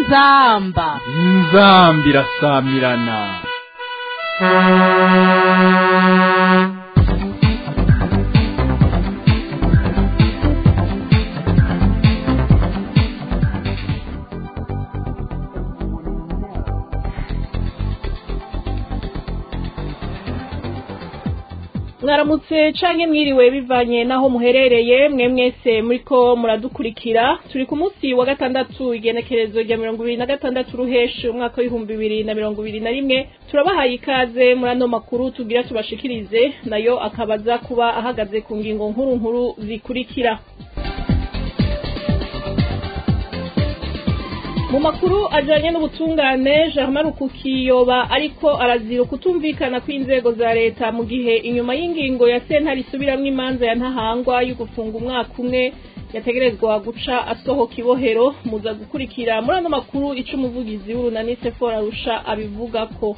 inzamba inzambi irasamirana mwaramutse canke mwiriwe bivanye naho muherereye mwe mwese muriko muradukurikira turi ku munsi wa gatandatu igenekerezo rya mirongo ibiri na gatandatu ruheshi umwaka w'ibihumbi bibiri na mirongo ibiri na rimwe turabahaye ikaze muri ano makuru tugira tubashikirize nayo akabaza kuba ahagaze ku ngingo nkuru nkuru zikurikira mu makuru ajanye n'ubutungane Germain Rukukiyoba ariko arazira kutumvikana kw'inzego za leta mu gihe inyuma y'ingingo ya sentare isubiramwo imanza ya ntahangwa yo gufunga umwaka umwe yategerezwa guca asohoka ibohero muza gukurikira muri ano makuru ico umuvugizi w'urunani Sephora Rusha abivugako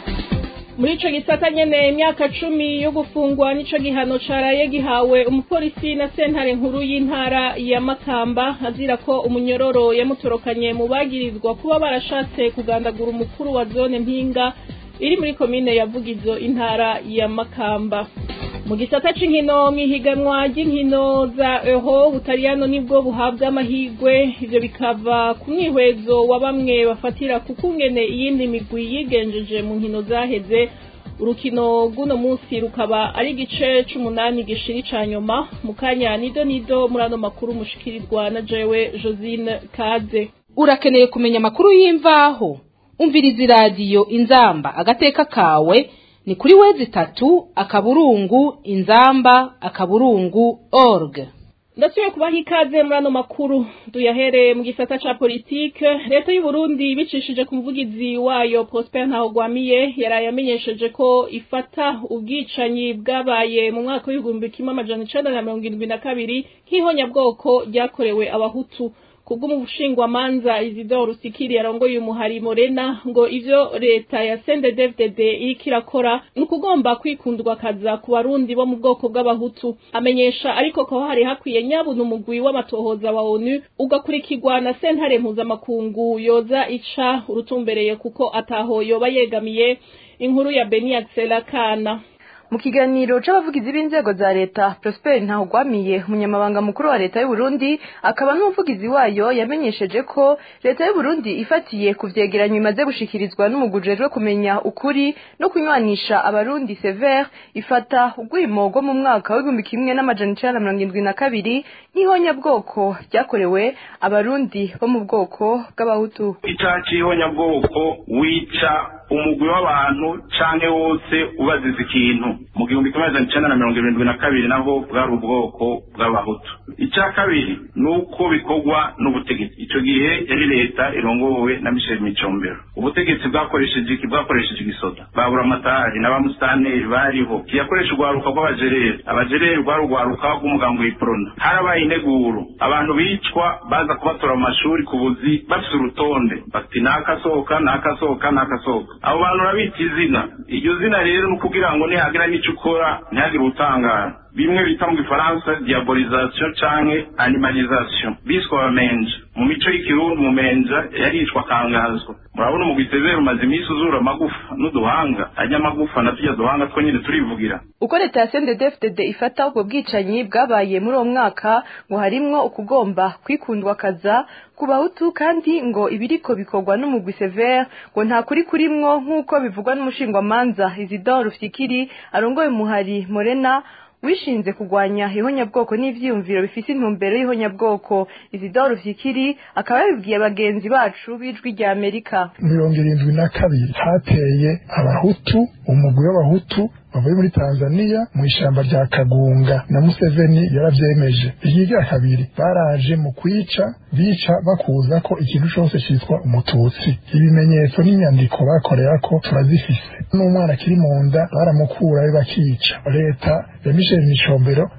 muri ico gisata nyene imyaka cumi yo gufungwa nico gihano caraye gihawe umupolisi na sentare nkuru y'intara ya Makamba azira ko umunyororo yamutorokanye mu bagirizwa kuba barashatse kugandagura umukuru wa zone mpinga iri muri komine ya Vugizo intara ya Makamba mu gisata c'inkino mw'ihiganwa ry'inkino za eho butaliyano nibwo buhabwa amahigwe ivyo bikava ku mwihwezo wa bamwe bafatira ku kungene iyindi migwi yigenjeje mu nkino zaheze urukino rw'uno munsi rukaba ari igice c'umunani gishiri ca nyuma mu kanya nido nido muri ano makuru mushikirirwa na jewe josine kaze urakeneye kumenya amakuru y'imvaho umviriza iradiyo inzamba agateka kawe ni kuri wezi itatu akaburungu inzamba akaburungu org ndasubiye kubaha ikaze muri ano makuru duyahereye mu gisata ca politike leta y'u Burundi bicishije ku muvugizi wayo Prosper Ntahogwamiye yaraye amenyesheje ko ifata ubwicanyi bwabaye mu mwaka w'ibihumbi kimwe amajana icenda na mirongo irindwi na kabiri nk'ihonyabwoko ryakorewe abahutu kubw'umushingwamanza Isidore Rusikiri yarongoye umuhari Morena ngo ivyo leta ya CNDD-FDD iriko irakora ni ukugomba kwikundwa kaza ku barundi bo mu bwoko bw'abahutu amenyesha ariko ko hari hakwiye nyabuna umugwi w'amatohoza wa ONU ugakurikirwa na sentare mpuzamakungu yoza ica urutumbereye kuko ataho yoba yegamiye inkuru ya Beni Axela Kana mu kiganiro c'abavugizi b'inzego za leta Prosper Ntahugwamiye umunyamabanga mukuru wa leta y'u Burundi akaba n'umuvugizi wayo yamenyesheje ko leta y'u Burundi ifatiye ku vyegeranyo imaze gushikirizwa n'umugujejwe kumenya ukuri no kunywanisha abarundi severe ifata urwimo rwo mu mwaka w'igihumbi kimwe n'amajana icenda na mirongo indwi na kabiri nk'ihonyabwoko ryakorewe abarundi bo mu bwoko bw'abahutu icaha c'ihonyabwoko wica umugwi w'abantu canke wose ubaziza ikintu mu gihumbi kimwe amajana icenda na mirongo irindwi na kabiri naho bwari ubwoko bw'abahutu ica kabiri ni uko bikorwa n'ubutegetsi ico gihe yari leta irongowe na michel micombero ubutegetsi bwakoresheje iki bwakoresheje igisoda babura amatari n'abamustaneri bariho kiyakoresha urwaruka rw'abajereri abajereri rwari urwaruka rw'umugambi w'iprona harabaye integuro abantu bicwa baza kubatora mu mashuri ku buzi bafise urutonde bati nakasohoka nakasohoka nakasohoka abo bantu urabita izina iryo zina rero ni ukugira ngo nihagira n'ico ukora ntihagire utangara bimwe bita mu gifaransa diabolisation canke animalisation biswe abamenja mu mico y'ikirundi umumenja yaricwa akangazwa murabona umugwi severe umaze iminsi uzura amagufa n'uduhanga arya amagufa na turya duhanga two nyine turivugira uko leta ya CNDD-FDD ifata ubwo bwicanyi bwabaye muri uwo mwaka ngo harimwo ukugomba kwikundwa kaza ku bahutu kandi ngo ibiriko bikorwa n'umugwi severe ngo nta kuri kurimwo nk'uko bivugwa n'umushingwamanza Isidore Rufyikiri arongoye umuhari Morena wishinze kugwanya ihonyabwoko n'ivyiyumviro bifise intumbero y'ihonyabwoko Isidore Vyikiri akaba yabibwiye bagenzi bacu b'ijwi rya Amerika mirongo irindwi na kabiri hateye abahutu umugwi w'abahutu bavuye muri Tanzania mu ishamba rya Kagunga na Museveni yaravyemeje iyigira kabiri baraje mu kwica bica bakuza ko ikintu cose citwa umututsi ibimenyetso n'inyandiko bakorera ko turazifise n'umwana kiri mu nda baramukurayo bakica leta ya Michel Micombero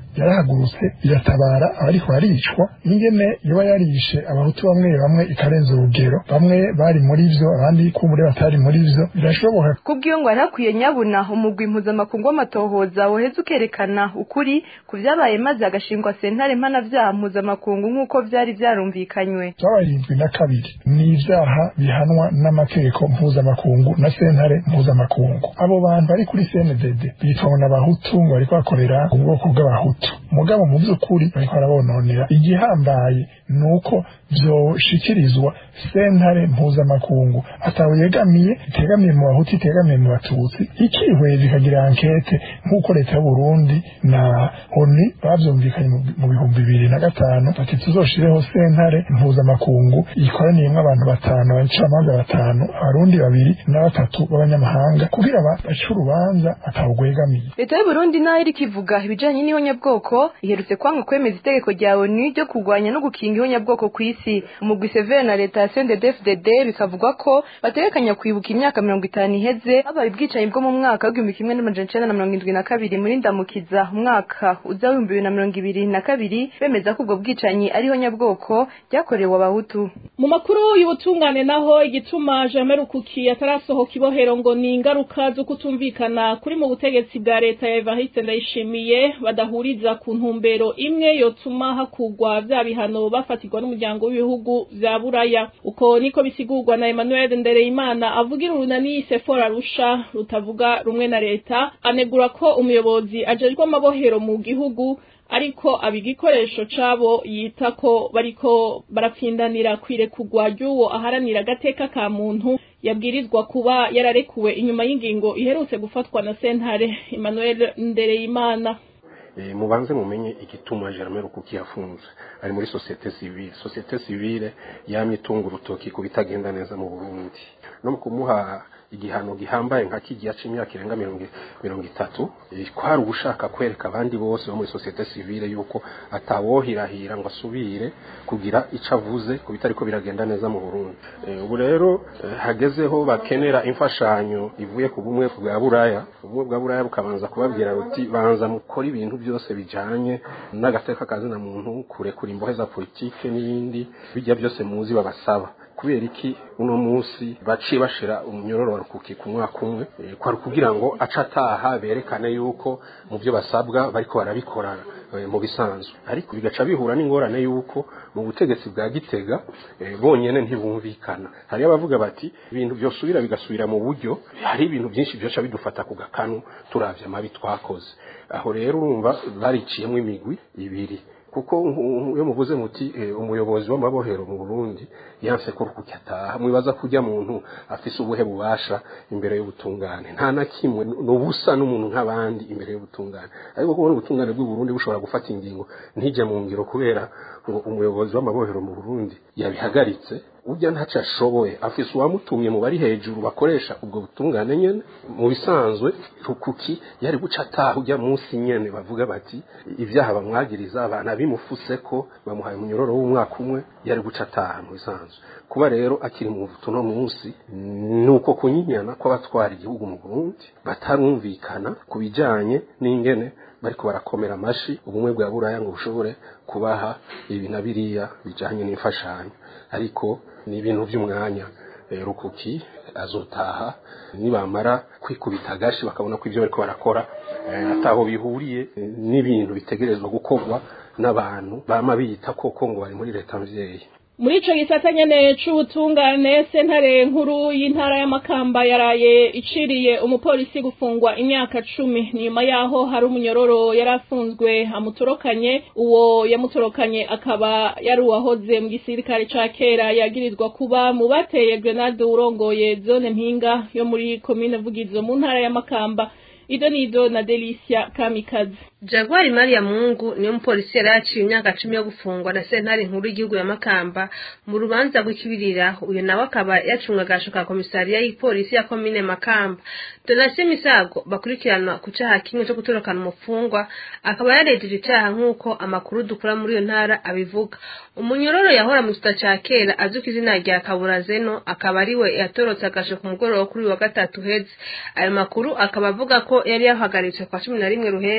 yarahagurutse iratabara abariko baricwa ingene yoba yarishe abahutu bamwe bamwe ikarenza urugero bamwe bari muri vyo abandi kumure batari muri vyo birashoboka kubw'iyo ngo hari hakwiye nyabuna umugwi mpuzamakungu w'amatohoza woheza ukerekana ukuri ku vyabaye maze agashingwa sentare mpanavyaha mpuzamakungu nk'uko vyari vyarumvikanywe barindwi na kabiri ni ivyaha bihanwa n'amategeko mpuzamakungu na sentare mpuzamakungu abo bantu bari kuri CNDD bitwa n'abahutu ngo bariko bakorera ubwoko bw'abahutu mugabo mu vy'ukuri bariko barabononera igihambaye ni uko vyoshikirizwa sentare mpuzamakungu atawe yegamiye itegamiye mu bahutu itegamiye mu batutsi ikihweza ikagira ankete nk'uko leta y'uburundi na oni bavyumvikanye mu bihumbi bibiri na gatanu bati tuzoshireho sentare mpuzamakungu ikoraniyemwo abantu batanu abacamanza batanu abarundi babiri na batatu b'abanyamahanga kugira bace urubanza atawugwegamiye leta y'uburundi nayo iriko ivuga ibijanye n'ihonyabwoko iherutse kwanga kwemeza itegeko rya onu ryo kurwanya no gukinga ihonyabwoko kw'isi umugwi severe na leta ya CNDD-FDD bikavugwa ko bategekanya kwibuka imyaka mirongo itanu iheze habaye ubwicanyi bwo mu mwaka w'igihumbi kimwe n'amajana icenda na mirongo indwi na kabiri muri ndamukiza umwaka uza w'ibihumbi bibiri na mirongo ibiri na kabiri bemeza ko ubwo bwicanyi ariho nyabwoko ryakorewe abahutu mu makuru y'ubutungane naho igituma Jean Rukuki atarasohoka ibohero ngo ni ingaruka zo kutumvikana kuri mu butegetsi bwa leta ya Evariste Ndayishimiye badahuriza ku ntumbero imwe yotuma hakugwa vya bihano bafatirwa n'umuryango w'ibihugu vya Buraya uko niko bisigurwa na Emmanuel Ndereyimana avugira urunani Sephora Rusha rutavuga rumwe na leta anegura ko umuyobozi ajejwe amabohero mu gihugu ariko aba igikoresho cabo yita ko bariko barapfindanira kwirekugwa ry'uwo aharanira agateka ka muntu yabwirizwa kuba yararekuwe inyuma y'ingingo iherutse gufatwa na sentare Emmanuel Ndereyimana mubanze mumenye igituma Germain Rukuki yafunze ari muri societe civile societe civile yamye itunga urutoki ku bitagenda neza mu Burundi no mu kumuha igihano gihambaye nka kigiya c'imyaka irenga mirongo itatu kwari ugushaka kwereka abandi bose bo muri societe civile yuko atawohirahira ngo asubire kugira ico avuze ku bitariko biragenda neza mu Burundi ubu rero hagezeho bakenera imfashanyo ivuye ku bumwe bwa buraya ubumwe bwa buraya bukabanza kubabwira ruti banza mukora ibintu byose bijanye n'agateka kazina muntu kurekura imbohe za politike n'ibindi bijya byose muzi babasaba kubera iki uno munsi baciye bashira umunyororo wa rukuki ku mwaka umwe kwari kugira ngo aca ataha berekane yuko mu byo basabwa bariko barabikora mu bisanzwe ariko bigaca bihura n'ingorane yuko mu butegetsi bwa gitega bonyene ntibumvikana hari abavuga bati ibintu byosubira bigasubira mu buryo hari ibintu byinshi byoca bidufata ku gakanu turavye amabi twakoze aho rero urumva bariciyemo imigwi ibiri kuko iyo muvuze muti umuyobozi w'amabohero mu Burundi yanse ko rukuki ataha mwibaza kujya muntu afise ubuhe bubasha imbere y'ubutungane nta na kimwe nubusa n'umuntu nk'abandi imbere y'ubutungane ariko kubona ubutungane bw'u Burundi bushobora gufata ingingo ntijye mu ngiro kubera ngo umuyobozi w'amabohero mu Burundi yabihagaritse ujya ntaco ashoboye afise uwamutumye mu bari hejuru bakoresha ubwo butungane nyene mu bisanzwe rukuki yari guca ataha ujya munsi nyene bavuga bati ivyaha bamwagiriza abana bimufuse ko bamuhaye umunyororo w'umwaka umwe yari guca ataha mu bisanzwe kuba rero akiri mu tuno munsi nuko kunyinyana kw'abatwara igihugu mu Burundi batarumvikana ku bijanye n'ingene bariko barakomera amashi ubumwe bwa buraya ngo bushobore kubaha ibi na biriya bijanye n'imfashanyo ariko ni ibintu by'umwanya rukuki azotaha nibamara kwikubita agashi bakabona ko ibyo bariko barakora ataho bihuriye n'ibintu bitegerezwa gukorwa n'abantu bama biyita koko ngo bari muri leta mvyeyi muri ico gisata nyene c'ubutungane sentare nkuru y'intara y'amakamba yaraye iciriye umupolisi gufungwa imyaka cumi nyuma yaho hari umunyororo yari afunzwe amutorokanye uwo yamutorokanye akaba yari uwahoze mu gisirikare ca kera yagirizwa kuba mu bateye grenade urongoye zone mpinga yo muri komine vugizo mu ntara y'amakamba ido nido na Delicia Kamikazi Jaguari Maria Mungu niyo mupolisi yari yaciye imyaka cumi yo gufungwa na sentare nkuru y'igihugu ya Makamba mu rubanza rw'ikibirira uyu nawe akaba yacunga agasho ka komisariya y'ipolisi ya komine Makamba Donatien Misago bakurikirana ku caha kimwe cyo gutorokana umufungwa akaba yarejeje icaha nk'uko amakuru dukura muri iyo ntara abivuga umunyororo yahora mu gita ca kera azwi ku izina rya Kaburazeno akaba ariwe yatorotse agasho ku mugoroba kuri wa gatatu heze ayo makuru akaba avuga ko yari yahagaritswe kwa cumi na rimwe ruheshi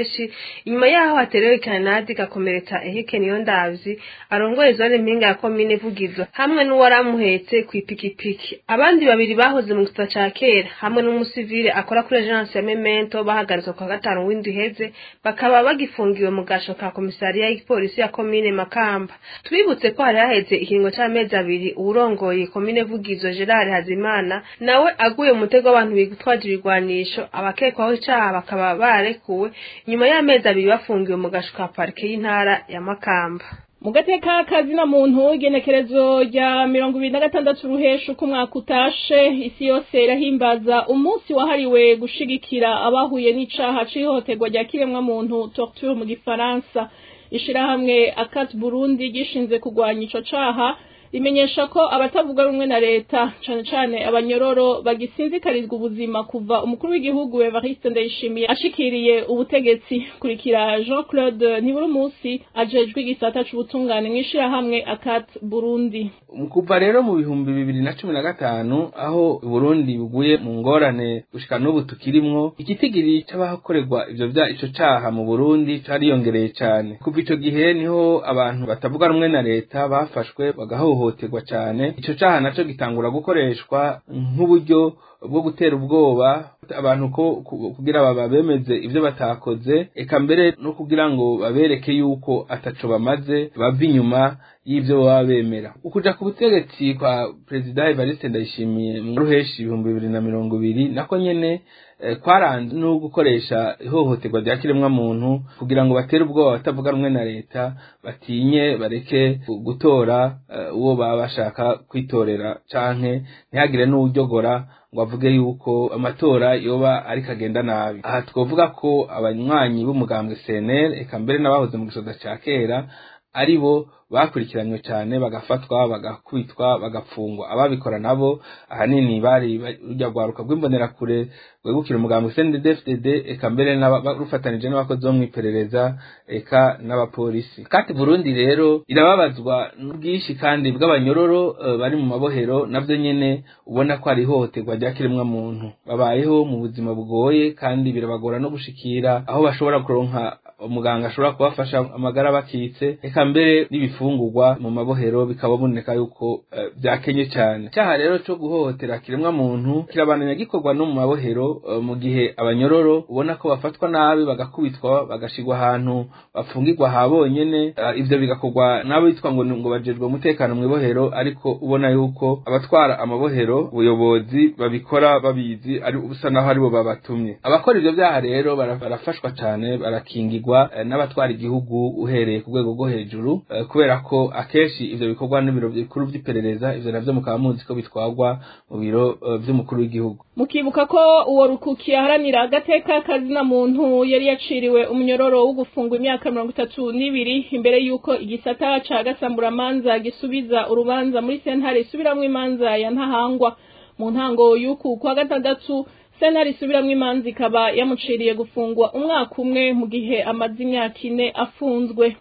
inyuma yaho haterewe kanadi gakomeretsa ehike niyo ndavyi arongoye zone mpinga ya komine vugizo hamwe n'uwari amuhetse kw'ipikipiki abandi babiri bahoze mu gisata ca kera hamwe n'umusivile akora kuri agence ya memento bahagaritswe kwa gatanu w'indwi iheze bakaba bagifungiwe mu gasho ka komisariya y'igipolisi ya komine makamba twibutse ko hari haheze ikiringo c'amezi abiri uwurongoye komine vugizo gerard hazimana nawe aguye mu mutego w'abantu bitwaje ibigwanisho abakekwaho icaha bakaba barekuwe nyuma y'amezi abiri bafungiwe mu gasho ka parike y'intara ya makamba mu gateka kazina muntu igenekerezo rya mirongo ibiri na gatandatu ruhesha uko umwaka utashe isi yose irahimbaza umunsi wahariwe gushigikira abahuye n'icaha c'ihohoterwa rya kiremwamuntu torture mu gifaransa ishirahamwe akat burundi gishinze kurwanya ico caha rimenyesha ko abatavuga rumwe na leta cane cane abanyororo bagisinzikarizwa ubuzima kuva umukuru w'igihugu Evariste Ndayishimiye ashikiriye ubutegetsi kurikira Jean Claude Ntiburumusi ajejwe igisata c'ubutungane mw'ishirahamwe akat Burundi kuva rero mu bihumbi bibiri na cumi na gatanu aho Burundi buguye mu ngorane gushika n'ubu tukirimwo igitigiri c'abakorerwa ivyo vya ico caha mu Burundi cariyongereye cane kuva ico gihe niho abantu batavuga rumwe na leta bafashwe bagahohoterwa cane ico caha naco gitangura gukoreshwa nk'uburyo bwo gutera ubwoba abantu ko kugira baba bemeze ivyo batakoze eka mbere no kugira ngo babereke yuko ataco bamaze bava inyuma y'ivyo baba bemera ukuja ku butegetsi kwa perezida Evariste Ndayishimiye mu ruheshi ibihumbi bibiri na mirongo ibiri nako nyene kwaranze no gukoresha ihohoterwa rya kiremwa muntu kugira ngo batere ubwoba batavuga rumwe na leta batinye bareke gutora uwo baba bashaka kwitorera canke ntihagire n'uwujyogora ngo avuge yuko amatora yoba ariko agenda nabi aha twovuga ko abanywanyi b'umugambwe CNL eka mbere n'abahoze mu gisoda ca kera ari bo bakurikiranywe cyane bagafatwa bagakubitwa bagapfungwa ababikora nabo ahanini bari rujya rwaruka rw'imbonerakure rwegukira umugambi CNDD-FDD eka mbere rufatanije n'abakozi bo mw'iperereza eka n'abapolisi kati Burundi rero irababazwa n'ubwinshi kandi bw'abanyororo uh, bari mu mabohero navyo nyene ubona ko ari ihohoterwa rya kiremwa muntu babayeho mu buzima bugoye kandi birabagora no gushikira aho bashobora kuronka umuganga ashobora kubafasha amagara bakitse eka mbere n'ibifungurwa mu mabohero bikaba boneka yuko byakenye uh, cyane cyaha rero cyo guhohotera kiremwa muntu kirabananya gikorwa no mu mabohero uh, mu gihe abanyororo ubona ko bafatwa nabi bagakubitwa bagashigwa ahantu bafungirwa ha bonyene uh, ivyo bigakorwa nabo bitwa ngo ngo bajejwe umutekano mu ibohero ariko ubona yuko abatwara amabohero ubuyobozi babikora babizi ari ubusa naho aribo babatumye abakora ivyo byaha rero barafashwa cyane barakingirwa n'abatwara igihugu uhereye ku rwego rwo hejuru kubera ko akenshi ivyo bikorwa n'ibiro bikuru vy'iperereza ivyo navyo mukaba muzi ko bitwarwa mu biro vy'umukuru w'igihugu mukibuka ko uwo rukuki aharanira agateka kazina muntu yari yaciriwe umunyororo wo gufungwa imyaka mirongo itatu n'ibiri imbere y'uko igisata ca gasamburamanza gisubiza urubanza muri sentare isubiramwo imanza ya ntahangwa mu ntango y'uku kwa gatandatu sentare isubiramwo imanza ikaba yamuciriye gufungwa umwaka umwe mu gihe amaze imyaka ine afunzwe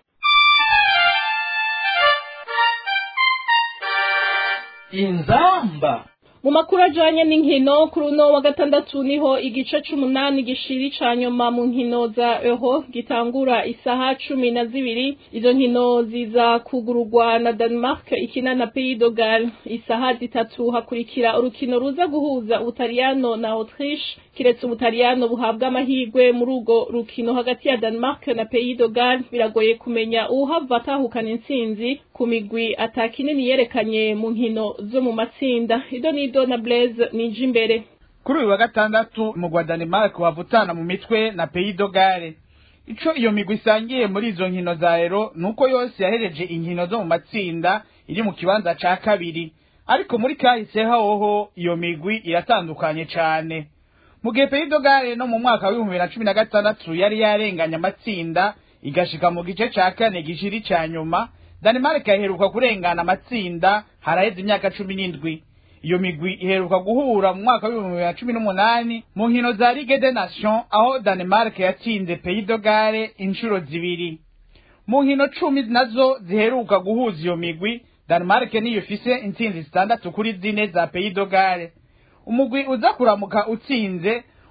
inzamba mu makuru ajanye n'inkino kuri uno wa gatandatu niho igice c'umunani gishiri ca nyuma mu nkino za euro gitangura isaha cumi na zibiri izo nkino ziza kugururwa na denmark ikina na pays de Galles isaha zitatu hakurikira urukino ruza guhuza ubutaliyano na autriche kiretse ubutaliyano buhabwa amahirwe muri urwo rukino hagati ya denmark na pays de Galles biragoye kumenya uwuhava atahukana intsinzi ku migwi atakinini yerekanye mu nkino zo mu matsinda ido nido na blaise nije imbere kuri uyu wa gatandatu umugwa Denmark wavutana mu mitwe na Pays de Galles ico iyo migwi isangiye muri izo nkino za ero nuko yose yahereje inkino zo mu matsinda iri mu kibanza ca kabiri ariko muri kahise hoho iyo migwi iratandukanye cane mu gihe Pays de Galles no mu mwaka w'ibihumbi bibiri na cumi na gatandatu yari yarenganye amatsinda igashika mu gice ca kane gishiri ca nyuma Denmark yaheruka kurengana amatsinda haraheze imyaka cumi n'indwi iyo migwi iheruka guhura mu mwaka w'ibihumbi bibiri na cumi n'umunani mu nkino za Ligue des Nations aho Denmark yatsinze Pays de Galles inshuro zibiri mu nkino cumi nazo ziheruka guhuza iyo migwi Denmark niyo ifise intsinzi zitandatu kuri zine za Pays de Galles umugwi uza kuramuka utsinze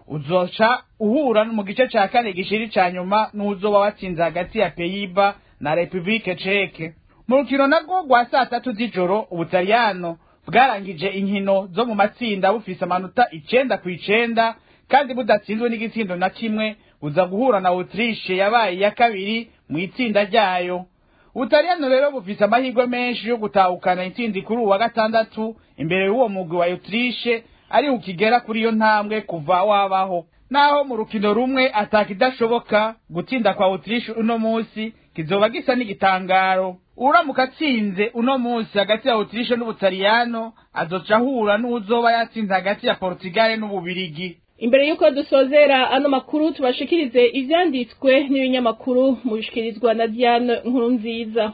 uzoca uhura mu gice ca kane gishiri ca nyuma n'uzoba watsinze hagati ya peyiba na repubulike ceke mu rukino narwo rwa saa tatu z'ijoro ubutaliyano bwarangije inkino zo mu matsinda bufise amanota icenda ku icenda kandi budatsinzwe n'igitsindo na kimwe buza guhura na autriche yabaye iya kabiri mu itsinda ryayo ubutaliyano rero bufise amahirwe menshi yo gutahukana intsinzi kuri uwa gatandatu imbere y'uwo mugwi wa autriche ari ukigera kuri iyo ntambwe kuva wabaho naho mu rukino rumwe atakidashoboka gutsinda kwa autriche uno munsi kizoba gisa n'igitangaro uramuka atsinze uno munsi hagati ya autriche n'ubutaliyano azoca ahura n'uzoba yatsinze hagati ya portugal n'ububirigi imbere y'uko dusozera ano makuru tubashikirize ivyanditswe n'ibinyamakuru mubishikirizwa na Diane nkuru nziza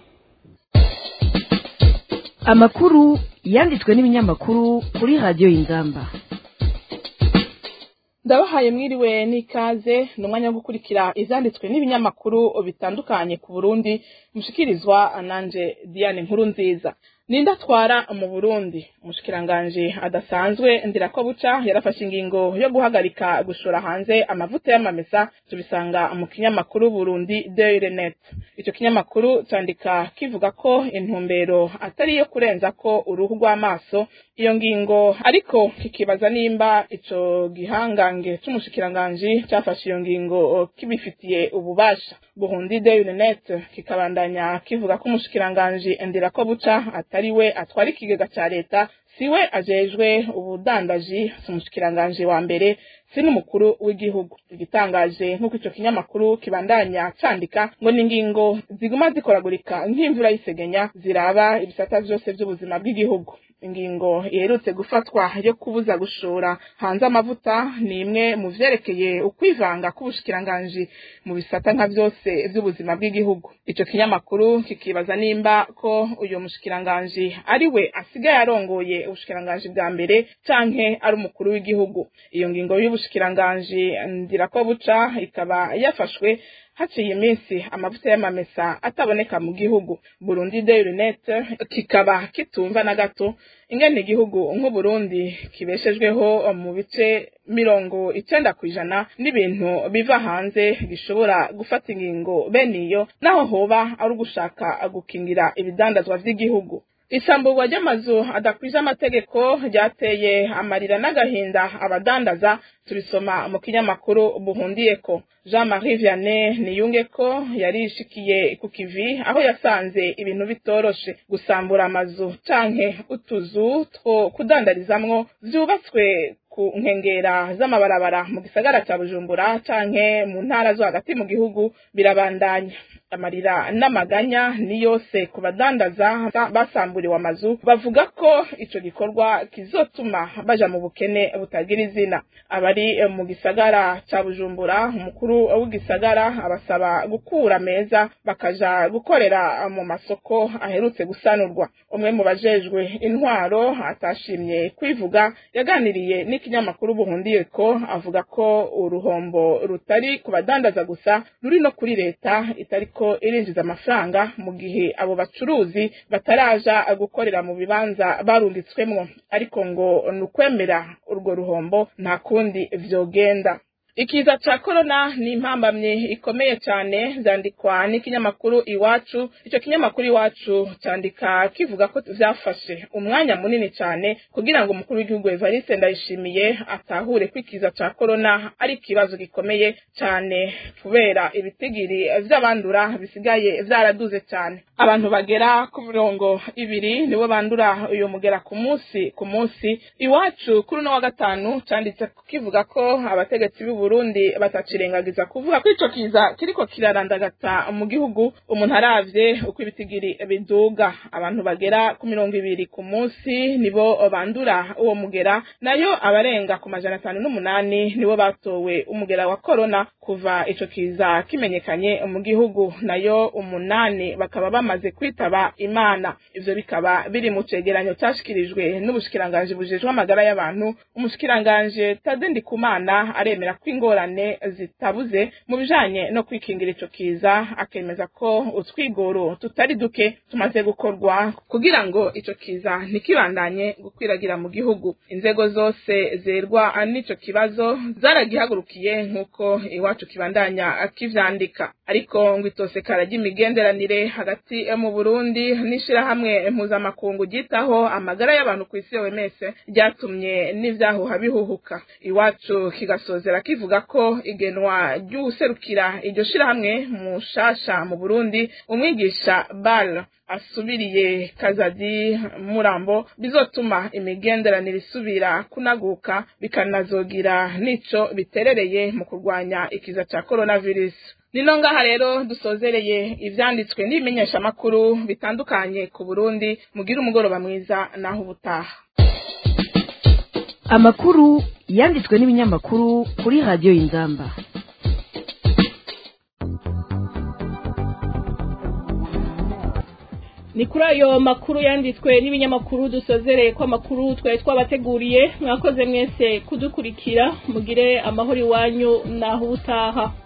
amakuru yanditswe n'ibinyamakuru kuri radiyo y'inzamba ndabahaye mwiriwe n'ikaze ni umwanya wo gukurikira ivyanditswe n'ibinyamakuru bitandukanye ku burundi mushikirizwa nanje diane nkuru nziza ninde atwara mu burundi umushikiranganje adasanzwe ndirako buca yarafashe ingingo yo guhagarika gushora hanze amavuta y'amamesa tubisanga mu kinyamakuru burundi daily net ico kinyamakuru candika kivuga ko intumbero atari iyo kurenza ko uruhu rw'amaso iyo ngingo ariko kikibaza nimba ico gihangange c'umushikiranganji cafashe iyo ngingo kibifitiye ububasha burundi daily net kikabandanya kivuga ko umushikiranganji ndirako buca atari we atwara ikigega ca leta siwe ajejwe ubudandaji si umushikiranganji wa mbere si n'umukuru w'igihugu igitangaje nk'uko ico kinyamakuru kibandanya candika ngo ni ingingo ziguma zikoragurika nk'imvura y'isegenya ziraba ibisata vyose vy'ubuzima bw'igihugu ingingo iherutse gufatwa yo kubuza gushora hanze amavuta ni imwe mu vyerekeye ukwivanga k'ubushikiranganji mu bisata nka vyose vy'ubuzima bw'igihugu ico kinyamakuru kikibaza nimba ko uyo mushikiranganji ari we asigaye arongoye ubushikiranganji bwa mbere canke ari umukuru w'igihugu iyo ngingo y'ubushikiranganji ndirako buca ikaba yafashwe haciye iminsi amavuta y'amamesa ataboneka mu gihugu burundi daily net kikaba kitumva na gato ingene igihugu nk'uburundi kibeshejweho mu bice mirongo icenda ku ijana n'ibintu biva hanze gishobora gufata ingingo bene iyo naho hoba ari ugushaka gukingira ibidandazwa vy'igihugu isamburwa ry'amazu adakwije amategeko ryateye amarira n'agahinda abadandaza turisoma mu kinyamakuru buhundiyeko jean marie vianney niyunge ko yarishikiye ku kivi aho yasanze ibintu bitoroshe gusambura amazu canke utuzu two kudandarizamwo vyubatswe ku nkengera z'amabarabara mu gisagara ca bujumbura canke mu ntara zo hagati mu gihugu birabandanya amarira n'amaganya ni yose ku badandaza basamburiwe amazu bavuga ko ico gikorwa kizotuma baja mu bukene butagira izina abari mu gisagara ca bujumbura umukuru w'igisagara abasaba gukura meza bakaja gukorera mu masoko aherutse gusanurwa umwe mu bajejwe intwaro atashimye kwivuga yaganiriye n'ikinyamakuru buhundiye ko avuga ko uruhombo rutari ku badandaza gusa ruri no kuri leta itariko irinjiza amafaranga mu gihe abo bacuruzi bataraja gukorera mu bibanza barunditswemwo ariko ngo ni ukwemera urwo ruhombo nta kundi vyogenda ikiza ca korona ni impambamye ikomeye cyane zandikwa n'ikinyamakuru iwacu icyo kinyamakuru iwacu cyandika kivuga ko vyafashe umwanya munini cyane kugira ngo umukuru w'igihugu Evariste Ndayishimiye atahure ko ikiza ca korona ari ikibazo gikomeye cyane kubera ibitigiri vy'abandura bisigaye vyaraduze cyane abantu bagera ku mirongo ibiri nibo bandura uyu mugera ku munsi ku munsi iwacu kuri uno wa gatanu canditse kivuga ko abategetsi b'u Burundi batacirengagiza kuvuga ko ico kiza kiriko kirarandagata mu gihugu umuntu aravye uko ibitigiri biduga abantu bagera ku mirongo ibiri ku munsi nibo bandura uwo mugera nayo abarenga ku majana atanu n'umunani nibo batowe umugera wa korona kuva ico kiza kimenyekanye mu gihugu nayo umunani bakaba bamaze kwitaba imana ivyo bikaba biri mu cegeranyo cashikirijwe n'ubushikiranganji bujejwe amagara y'abantu umushikiranganje Tade Ndikumana aremera ko ingorane zitabuze mu bijanye no kwikingira ico kiza akemeza ko utwigoro tutari duke tumaze gukorwa kugira ngo ico kiza ntikibandanye gukwiragira mu gihugu inzego zose zerwa n'ico kibazo zaragihagurukiye nk'uko iwacu kibandanya kivyandika ariko ngo itosekara ry'imigenderanire hagati mu Burundi n'ishirahamwe mpuzamakungu ryitaho amagara y'abantu ku isi OMS ryatumye n'ivyahuha bihuhuka iwacu kigasozera kivuga ko igenwa ry'userukira iryo shirahamwe mushasha mu Burundi umwigisha Bal asubiriye kazadi murambo bizotuma imigenderanire isubira kunaguka bikanazogira nico biterereye mu kurwanya ikiza ca coronavirus nino ngaha rero dusozereye ivyanditswe n'ibimenyesha makuru bitandukanye ku Burundi mugira umugoroba mwiza naho ubutaha amakuru yanditswe n'ibinyamakuru kuri radiyo y'inzamba ni kuri ayo makuru yanditswe n'ibinyamakuru dusozereye ko amakuru twari twabateguriye mwakoze mwese kudukurikira mugire amahoro iwanyu naho ubutaha